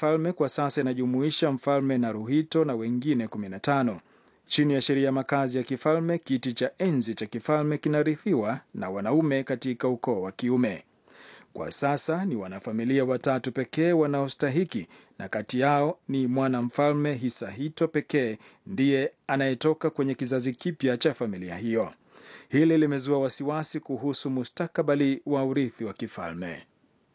kifalme kwa sasa inajumuisha mfalme Naruhito na wengine 15. Chini ya sheria ya makazi ya kifalme, kiti cha enzi cha kifalme kinarithiwa na wanaume katika ukoo wa kiume. Kwa sasa ni wanafamilia watatu pekee wanaostahiki, na kati yao ni mwanamfalme Hisahito pekee ndiye anayetoka kwenye kizazi kipya cha familia hiyo. Hili limezua wasiwasi kuhusu mustakabali wa urithi wa kifalme.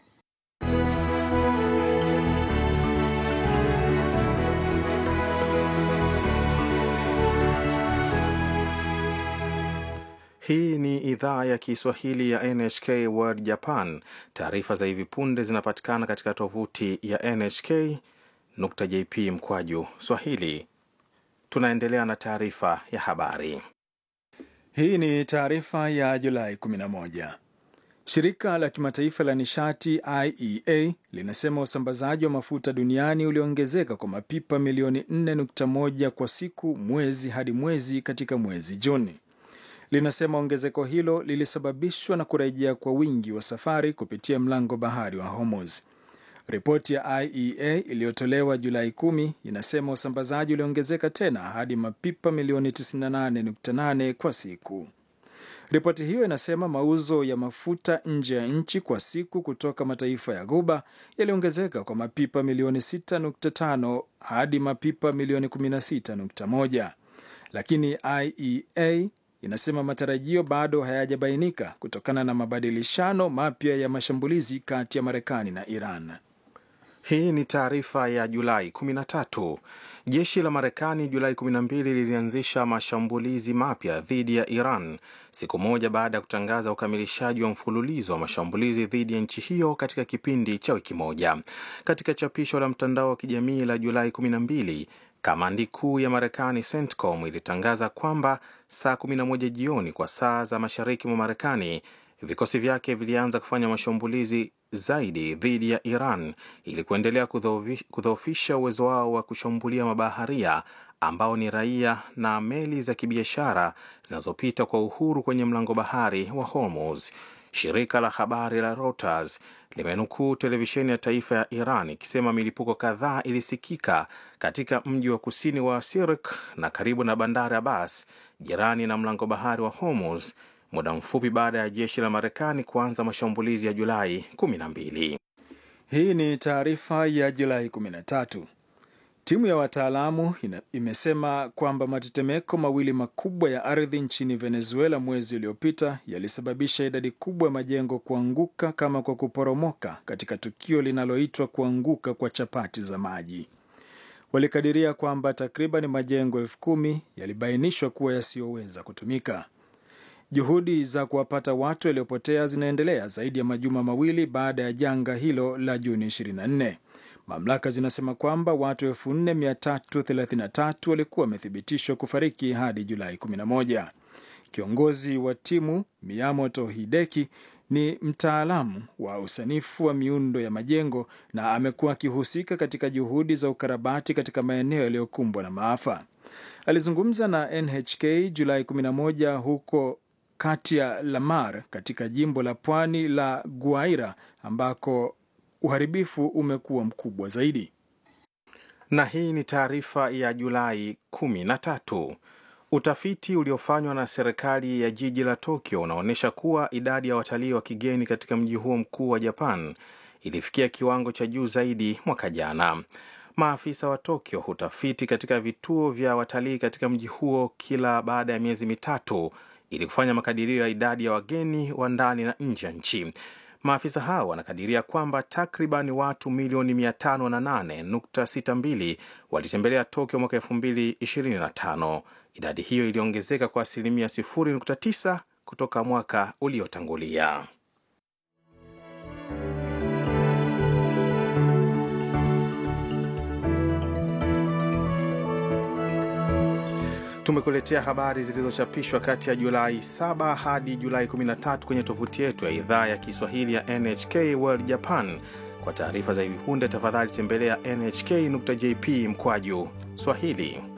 Hii ni idhaa ya Kiswahili ya NHK World Japan. Taarifa za hivi punde zinapatikana katika tovuti ya nhk.jp mkwaju swahili. Tunaendelea na taarifa ya habari. Hii ni taarifa ya Julai 11. Shirika la kimataifa la nishati IEA linasema usambazaji wa mafuta duniani uliongezeka kwa mapipa milioni 4.1 kwa siku mwezi hadi mwezi katika mwezi Juni. Linasema ongezeko hilo lilisababishwa na kurejea kwa wingi wa safari kupitia mlango bahari wa Hormuz. Ripoti ya IEA iliyotolewa Julai 10 inasema usambazaji uliongezeka tena hadi mapipa milioni 98.8 kwa siku. Ripoti hiyo inasema mauzo ya mafuta nje ya nchi kwa siku kutoka mataifa ya Ghuba yaliongezeka kwa mapipa milioni 6.5 hadi mapipa milioni 16.1, lakini IEA inasema matarajio bado hayajabainika kutokana na mabadilishano mapya ya mashambulizi kati ya Marekani na Iran. Hii ni taarifa ya Julai 13. Jeshi la Marekani Julai 12 lilianzisha mashambulizi mapya dhidi ya Iran siku moja baada ya kutangaza ukamilishaji wa mfululizo wa mashambulizi dhidi ya nchi hiyo katika kipindi cha wiki moja. Katika chapisho la mtandao wa kijamii la Julai 12, kamandi kuu ya Marekani CENTCOM ilitangaza kwamba saa 11 jioni kwa saa za mashariki mwa Marekani vikosi vyake vilianza kufanya mashambulizi zaidi dhidi ya Iran ili kuendelea kudhoofisha uwezo wao wa kushambulia mabaharia ambao ni raia na meli za kibiashara zinazopita kwa uhuru kwenye mlango bahari wa Hormuz. Shirika la habari la Reuters limenukuu televisheni ya taifa ya Iran ikisema milipuko kadhaa ilisikika katika mji wa kusini wa Sirik na karibu na bandari Abbas, jirani na mlango bahari wa Hormuz, muda mfupi baada ya jeshi la Marekani kuanza mashambulizi ya Julai 12. Hii ni taarifa ya Julai 13. Timu ya wataalamu imesema kwamba matetemeko mawili makubwa ya ardhi nchini Venezuela mwezi uliopita yalisababisha idadi kubwa ya majengo kuanguka kama kwa kuporomoka katika tukio linaloitwa kuanguka kwa chapati za maji. Walikadiria kwamba takriban majengo elfu kumi yalibainishwa kuwa yasiyoweza kutumika. Juhudi za kuwapata watu waliopotea zinaendelea zaidi ya majuma mawili baada ya janga hilo la Juni 24. Mamlaka zinasema kwamba watu 4333 walikuwa wamethibitishwa kufariki hadi Julai 11. Kiongozi wa timu Miyamoto Hideki ni mtaalamu wa usanifu wa miundo ya majengo na amekuwa akihusika katika juhudi za ukarabati katika maeneo yaliyokumbwa na maafa. Alizungumza na NHK Julai 11 huko kati ya Lamar katika jimbo la pwani la Guaira ambako uharibifu umekuwa mkubwa zaidi. Na hii ni taarifa ya Julai 13. Utafiti uliofanywa na serikali ya jiji la Tokyo unaonyesha kuwa idadi ya watalii wa kigeni katika mji huo mkuu wa Japan ilifikia kiwango cha juu zaidi mwaka jana. Maafisa wa Tokyo hutafiti katika vituo vya watalii katika mji huo kila baada ya miezi mitatu ili kufanya makadirio ya idadi ya wageni wa ndani na nje ya nchi. Maafisa hao wanakadiria kwamba takriban watu milioni 508.62 walitembelea Tokyo mwaka 2025. Idadi hiyo iliongezeka kwa asilimia 0.9 kutoka mwaka uliotangulia. Tumekuletea habari zilizochapishwa kati ya Julai 7 hadi Julai 13 kwenye tovuti yetu ya idhaa ya Kiswahili ya NHK World Japan. Kwa taarifa za hivi punde, tafadhali tembelea nhk.jp mkwaju Swahili.